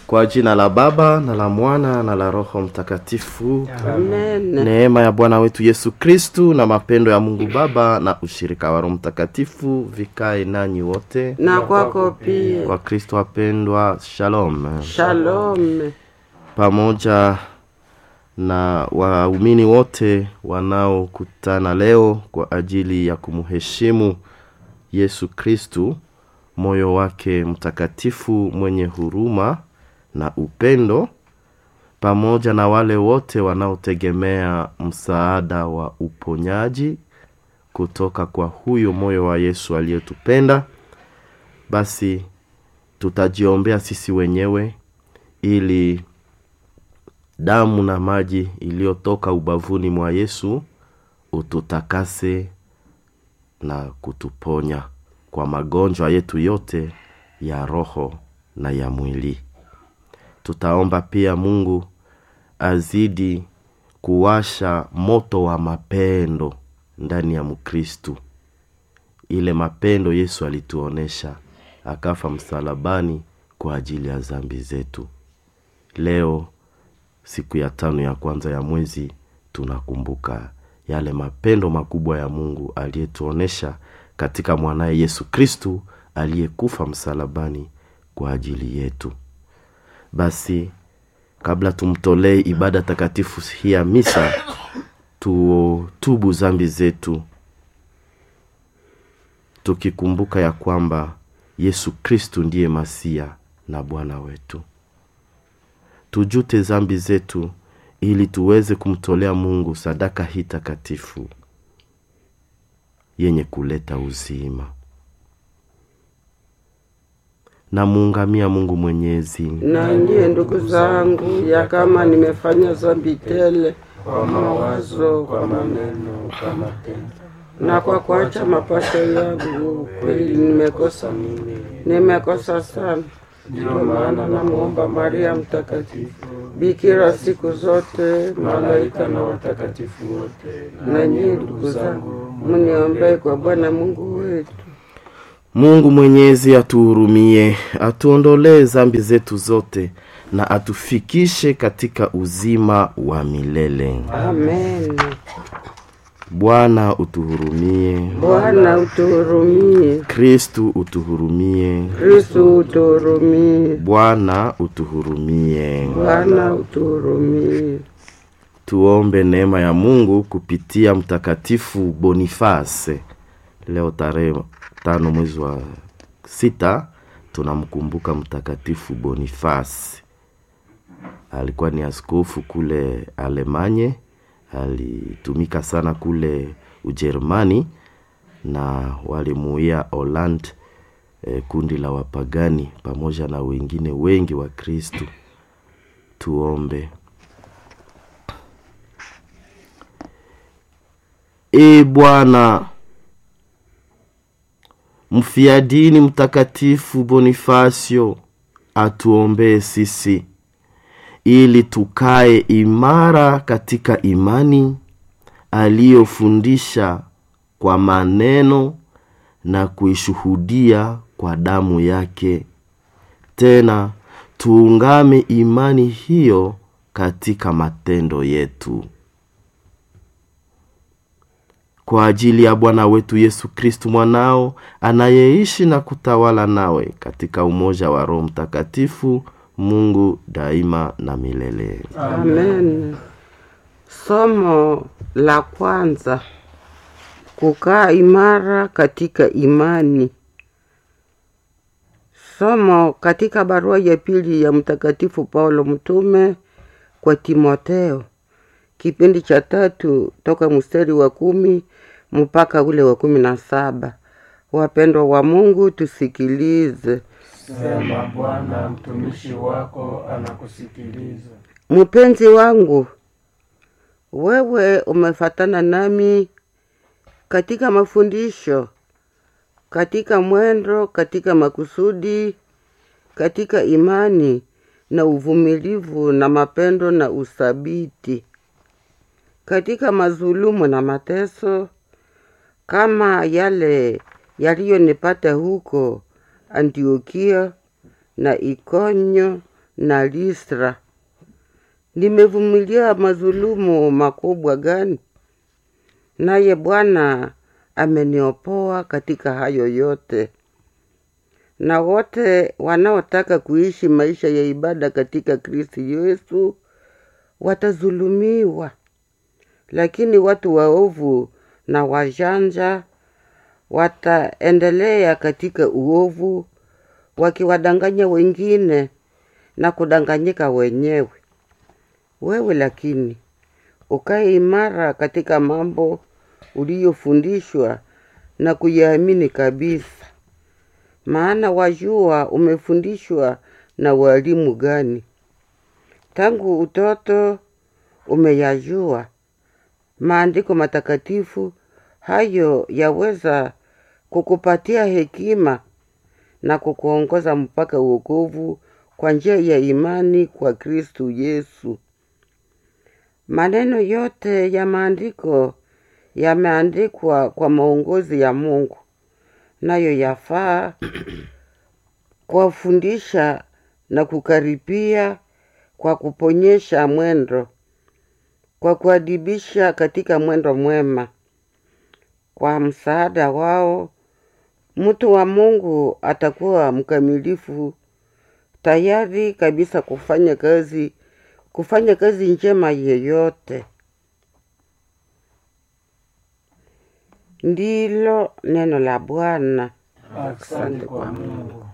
Kwa jina la Baba na la Mwana na la Roho Mtakatifu. Amen. Neema ya Bwana wetu Yesu Kristu na mapendo ya Mungu Baba na ushirika wa Roho Mtakatifu vikae nanyi wote. Na kwako pia. Kwa Kristo wapendwa, shalom. Shalom. Pamoja na waumini wote wanaokutana leo kwa ajili ya kumheshimu Yesu Kristu, moyo wake mtakatifu mwenye huruma na upendo, pamoja na wale wote wanaotegemea msaada wa uponyaji kutoka kwa huyo moyo wa Yesu aliyetupenda, basi tutajiombea sisi wenyewe ili damu na maji iliyotoka ubavuni mwa Yesu ututakase na kutuponya kwa magonjwa yetu yote ya roho na ya mwili. Tutaomba pia Mungu azidi kuwasha moto wa mapendo ndani ya Mkristu, ile mapendo Yesu alituonesha akafa msalabani kwa ajili ya dhambi zetu. Leo siku ya tano ya kwanza ya mwezi tunakumbuka yale mapendo makubwa ya Mungu aliyetuonesha katika mwanaye Yesu Kristu aliyekufa msalabani kwa ajili yetu. Basi kabla tumtolee ibada takatifu hii ya misa, tutubu zambi zetu tukikumbuka ya kwamba Yesu Kristu ndiye Masia na Bwana wetu. Tujute zambi zetu ili tuweze kumtolea Mungu sadaka hii takatifu yenye kuleta uzima. Namuungamia Mungu Mwenyezi Na ndiye ndugu zangu, ya kama nimefanya dhambi tele kwa mawazo, kwa maneno, kwa matendo na kwa kuacha mapasho yangu, kweli nimekosa mimi, nimekosa sana. Ndio maana namwomba Maria Mtakatifu, bikira siku zote, malaika na watakatifu wote, na nyinyi ndugu zangu, mniombee kwa Bwana Mungu wetu. Mungu Mwenyezi atuhurumie, atuondolee zambi zetu zote na atufikishe katika uzima wa milele. Amen. Bwana utuhurumie. Bwana utuhurumie. Kristu utuhurumie. Kristu utuhurumie. Bwana utuhurumie. Bwana utuhurumie. Tuombe neema ya Mungu kupitia Mtakatifu Boniface. Leo tarehe tano mwezi wa sita tunamkumbuka Mtakatifu Boniface. Alikuwa ni askofu kule Alemanye, alitumika sana kule Ujerumani na walimuia Holland eh, kundi la wapagani pamoja na wengine wengi wa Kristu. Tuombe. E Bwana, mfiadini mtakatifu Bonifasio atuombee sisi ili tukae imara katika imani aliyofundisha kwa maneno na kuishuhudia kwa damu yake. Tena tuungame imani hiyo katika matendo yetu kwa ajili ya Bwana wetu Yesu Kristu mwanao anayeishi na kutawala nawe katika umoja wa Roho Mtakatifu, Mungu daima na milele. Amen. Somo la kwanza: kukaa imara katika imani. Somo katika barua ya pili ya Mtakatifu Paulo mtume kwa Timotheo, kipindi cha tatu toka mstari wa kumi mpaka ule wa kumi na saba. Wapendwa wa Mungu, tusikilize. Sema Bwana, mtumishi wako anakusikiliza. Mpenzi wangu, wewe umefatana nami katika mafundisho, katika mwendo, katika makusudi, katika imani na uvumilivu na mapendo na uthabiti, katika mazulumu na mateso, kama yale yaliyonipata huko Antiokia na Ikonyo na Listra. Nimevumilia madhulumu makubwa gani? Naye Bwana ameniopoa katika hayo yote. Na wote wanaotaka kuishi maisha ya ibada katika Kristo Yesu watazulumiwa, lakini watu waovu na wajanja wataendelea katika uovu, wakiwadanganya wengine na kudanganyika wenyewe. Wewe lakini ukae imara katika mambo uliyofundishwa na kuyaamini kabisa, maana wajua umefundishwa na walimu gani. Tangu utoto umeyajua maandiko matakatifu, hayo yaweza kukupatia hekima na kukuongoza mpaka uokovu kwa njia ya imani kwa Kristu Yesu. Maneno yote ya maandiko yameandikwa kwa maongozi ya Mungu, nayo yafaa kuwafundisha na kukaripia, kwa kuponyesha mwendo, kwa kuadibisha katika mwendo mwema. Kwa msaada wao mtu wa Mungu atakuwa mkamilifu, tayari kabisa kufanya kazi kufanya kazi njema yeyote. Ndilo neno la Bwana. Asante kwa Mungu.